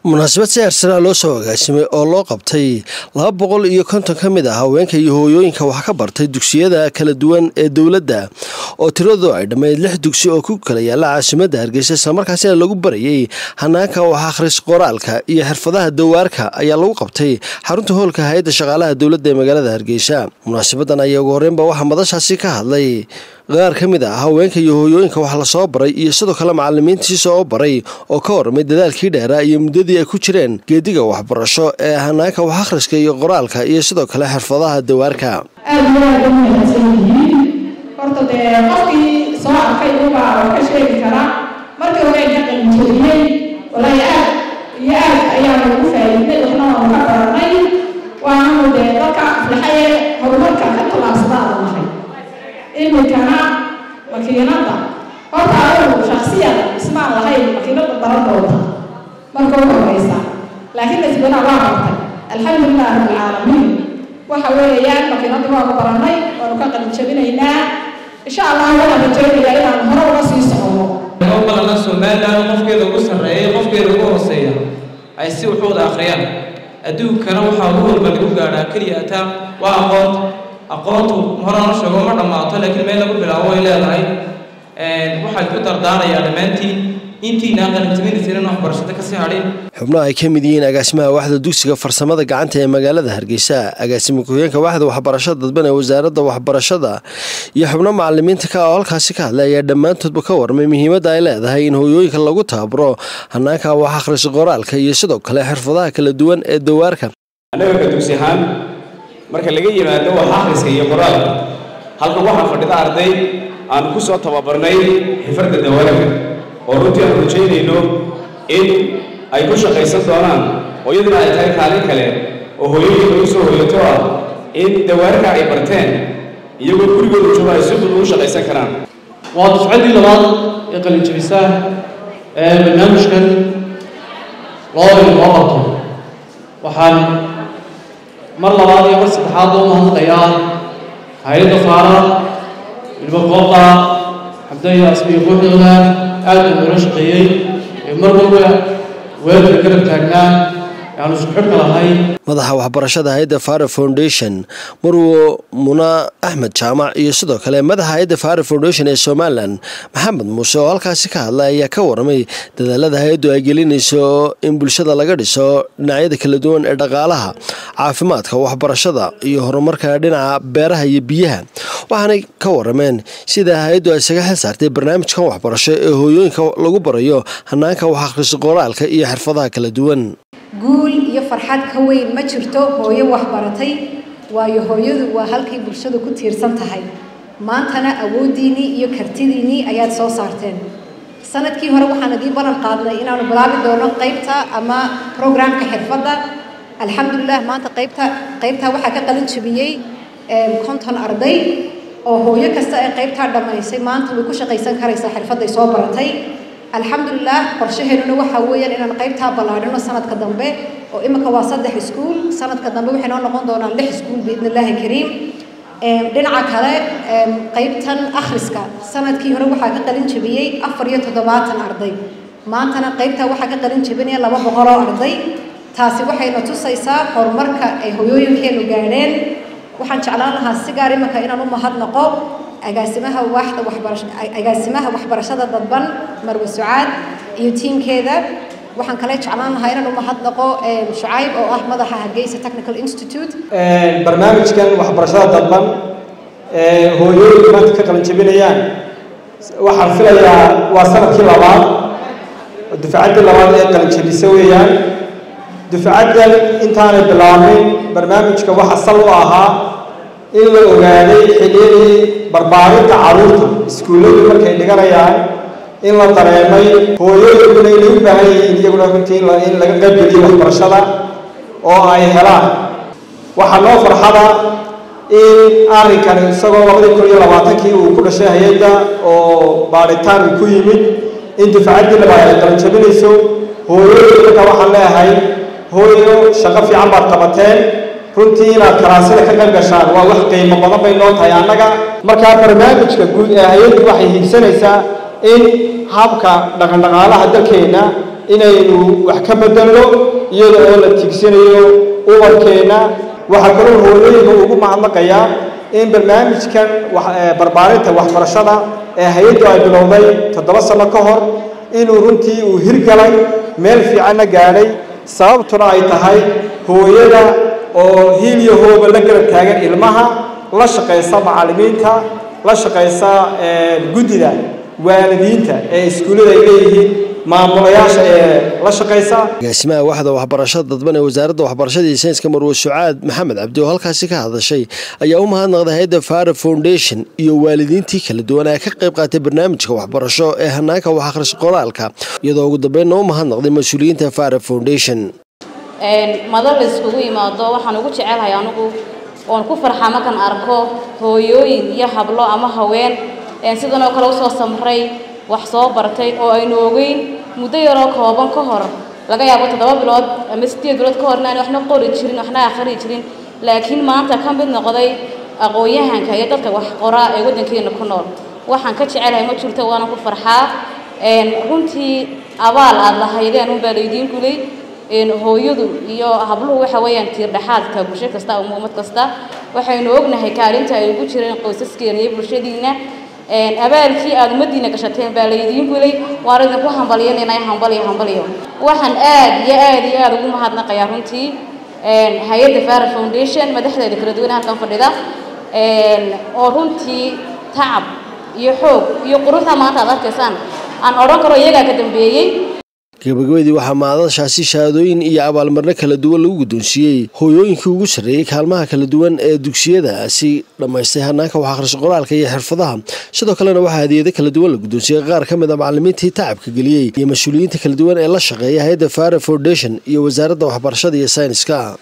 munaasabad si heersanaa loo soo agaasimay oo loo qabtay laba boqol iyo konton ka mid ah haweenka iyo hooyooyinka wax ka bartay dugsiyada kala duwan ee dowladda oo tiradoodu ay dhammayd lix dugsi oo ku kala yaalla caasimadda hargeysa islamarkaasina lagu barayay hanaanka wax akhris qoraalka iyo xirfadaha dawaarka ayaa lagu qabtay xarunta hoolka hay-adda shaqaalaha dowladda ee magaalada hargeysa munaasabadan ayaa ugu horreynba waxaa madashaasi ka hadlay qaar ka mid ah haweenka iyo hooyooyinka wax lasoo baray iyo sidoo kale macalimiintiisa oo baray oo ka warramay dadaalkii dheeraa iyo muddadii ay ku jireen geediga waxbarasho ee hanaanka wax akhriska iyo qoraalka iyo sidoo kale xirfadaha dawaarka aad iyo aad u mahadsan yihiin horta dee qofkii soo arkay uba wax ka sheegi karaa markii hore ka qalinjebiyey walaahi aad iyo aad ayaanu ugu faa'iiday waxna waanu ka baranay waanu dee dadka aflaxaye horumarka ka tallaabsadaada nahay iminkana makiinadda horta adigu shaksiyan ismaan lahayn makiinadda baran doonta marka u horeysa laakiin isbana waa bartay alxamdulilah rabbilcaalamiin waxa weeyaan makiinadda waanu baranay waanu ka qalin jabinaynaa insha allah waxaan rajaynayaa inaan hore uga sii socono oo badanna somaliland qofkeeda ugu sarreeya qofkeeda ugu hooseeya ay si wuxuu wada akhriyaan adduunkana waxaa ugu walba lagu gaadhaa keliya ataa waa aqoon aqoontu horana sheego ma dhammaato laakiin meel lagu bilaabo way leedahay waxaad ku dardaarayaa dhammaantiin intiina qalinjabinaysan waxbarashada kasii hadhin xubno ay ka mid yihiin agaasimaha waxda dugsiga farsamada gacanta ee magaalada hargeysa agaasima ku-heenka waxda waxbarashada dadban ee wasaaradda waxbarashada iyo xubno macalimiinta ka oo halkaasi ka hadlay ayaa dhammaantoodba ka warmay muhiimadda ay leedahay in hooyooyinka lagu tababaro hanaanka wax akhris qoraalka iyo sidoo kale xirfadaha kala duwan ee dawaarka annaga ka dugsi ahaan marka laga yimaado wax akhriska iyo qoraalka halkan waxaa fadhida arday aan ku soo tababarnay xifradda dawaarka oo runtii aan rajaynayno in ay ku shaqaysan doonaan oo iyaduna ay tahay kaalin kale oo hooyooyinka u soo hoyato ah in dawaarka ay barteen iyagoo gurigooda jooga ay si fudud ugu shaqaysan karaan waa dufcaddii labaad ee qalinjabisa ee barnaamijkan loo loo qabto waxaan mar labaad iyo mar saddexaad loo mahadnaqayaa hay-adda faara ilmo kooqa xabdaya asbiya kooxdooda aad buu noola shaqeeyey ee mar walba weelka garab taagnaa aanu isku xidhka lahay madaxa waxbarashada hay-adda fara foundation marwo muna axmed jaamac iyo sidoo kale madaxa hay-adda fara foundation ee somalilan maxamed muuse oo halkaasi ka hadlay ayaa ka warramay dadaalada hay-addu ay gelinayso in bulshada laga dhiso dhinacyada kala duwan ee dhaqaalaha caafimaadka waxbarashada iyo horumarka dhinaca beeraha iyo biyaha waxaanay ka warrameen sida hay-addu ay isaga xil saartay barnaamijkan waxbarasho ee hooyooyinka lagu barayo hanaanka wax akhriso qoraalka iyo xirfadaha kala duwan guul iyo farxad ka weyn ma jirto hooyo waxbaratay waayo hooyadu waa halkay bulshadu ku tiirsan tahay maantana awooddiinnii iyo kartidiinnii ayaad soo saarteen sanadkii hore waxaan idii ballan qaadnay inaanu bilaabi doono qaybta ama programka xirfadda alxamdulilah maanta qaybta qaybtaa waxaa ka qalin jabiyey konton arday oo hooyo kasta ee qaybtaa dhammaysay maanta way ku shaqaysan karaysaa xirfadday soo baratay alxamdulilah qorshaheenuna waxaa weeyaan inaan qaybtaa ballaadhino sanadka dambe oo imika waa saddex iskuul sanadka dambe waxay noo noqon doonaan lix iskuul biidni illaahi kariim dhinaca kale qaybtan akhriska sanadkii hore waxaa ka qalin jabiyey afar iyo toddobaatan arday maantana qaybtaa waxaa ka qalin jabinaya laba boqoloo arday taasi waxayna tusaysaa horumarka ay hoyooyinkeenu gaadheen waxaan jeclaan lahaa si gaar imika inaan u mahadnaqo agaasimaha waaxda waxbarasho agaasimaha waxbarashada dadban marwe sucaad iyo tiimkeeda waxaan kale jeclaan lahaa inaan u mahadnaqo shucayb oo ah madaxa hargeysa technical institute barnaamijkan waxbarashada dadban ee hooyooyinka maanta ka qalin jabinayaan waxaan filayaa waa sanadkii labaad dufcaddii labaad ee qalin jabisa weeyaan dufcaddan intaanay bilaabin barnaamijka waxa sal u ahaa in la ogaaday xilliyadii barbaarinta carruurta iskuulladu markay dhiganayaan in la dareemay hooyooyinkuna inay u baahan yihiin iyaguna runtii in laga qaybgeliyo waxbarashada oo ay helaan waxaa noo farxada in arrinkan isagoo labadii kun iyo labaatankii uu ku dhashay hay-adda oo baadhitaan uu ku yimid in dufcaddii labaad ay qalinjabinayso hooyooyinka marka waxaan leeyahay hooyo shaqo fiican baad qabateen runtii inaad karaasida ka qayb gashaan waa wax qiimo badan bay noo tahay annaga markaa barnaamijka guud ee hay-addu waxay hiigsanaysaa in habka dhaqandhaqaalaha dalkeenna inaynu wax ka bedelno iyada oo la tiigsanayo ubarkeenna waxaa kaloo hooyooyinka ugu mahadnaqayaa in barnaamijkan barbaarinta waxbarashada ee hay-addu ay bilowday toddoba sano ka hor inuu runtii uu hirgalay meel fiicanna gaadhay sababtuna ay tahay hooyada oo hiiliyo hooba la garab taagan ilmaha la shaqaysa macallimiinta la shaqaysa guddida waalidiinta ee iskuullada ay leeyihiin maamulayaasha ee la shaqaysa agaasimaha waxda waxbarashada dadban ee wasaaradda waxbarashada iyo sayniska marwe sucaad maxamed cabdi oo halkaasi ka hadashay ayaa u mahadnaqday hay-adda fara foundation iyo waalidiintii kala duwan ee ka qayb qaatay barnaamijka waxbarasho ee hanaanka wax akhris qoraalka iyadoo ugu dambeynna u mahadnaqday mas-uuliyiinta fara foundation madal la iskugu yimaado waxaan ugu jecelahay anigu oon ku farxaa markaan arko hooyooyin iyo hablo ama haween sidan oo kale usoo samray wax soo bartay oo aynu ogeyn muddo yaroo kooban ka hor laga yaabo toddoba bilood ama sideed bilood ka hor inaan waxna qori jirin waxna akhri jirin laakiin maanta ka mid noqday aqoon-yahanka iyo dadka wax qoraa ee waddankeena ku nool waxaan ka jecelahay ma jirto waana ku farxaa runtii abaal aada lahaydeen unbaa laydiin gulay hooyadu iyo habluhu waxa weeyaan tiir dhexaadka bulsho kasta ama ummad kasta waxaynu ognahay kaalinta ay ugu jireen qoysaskeena iyo bulshadiina abaalkii aada ummadiina gashateen baa laydiin gulay waan idinku hambalyanayna hambaliyo hambaliyo waxaan aad iyo aad iyo aada ugu mahadnaqayaa runtii hay-adda fara foundation madaxdeeda kala duwan halkan fadhida oo runtii tacab iyo xoog iyo quruxda maanta aad arkaysaan aan odhan karo iyagaa ka dambeeyey gabagabadii waxaa maadashaasi shahaadooyin iyo abaalmarno kala duwan lagu guddoonsiiyey hooyooyinkii ugu sarreeyey kaalmaha kala duwan ee dugsiyadaasi dhammaystay hanaanka wax akhris qoraalka iyo xirfadaha sidoo kalena waxaa hadiyado kala duwan la guddoonsiiyey qaar ka mid a macallimiintii tacabka geliyey iyo mas-uuliyiinta kala duwan ee la shaqeeya hay-adda fara foundation iyo wasaaradda waxbarashada iyo sayniska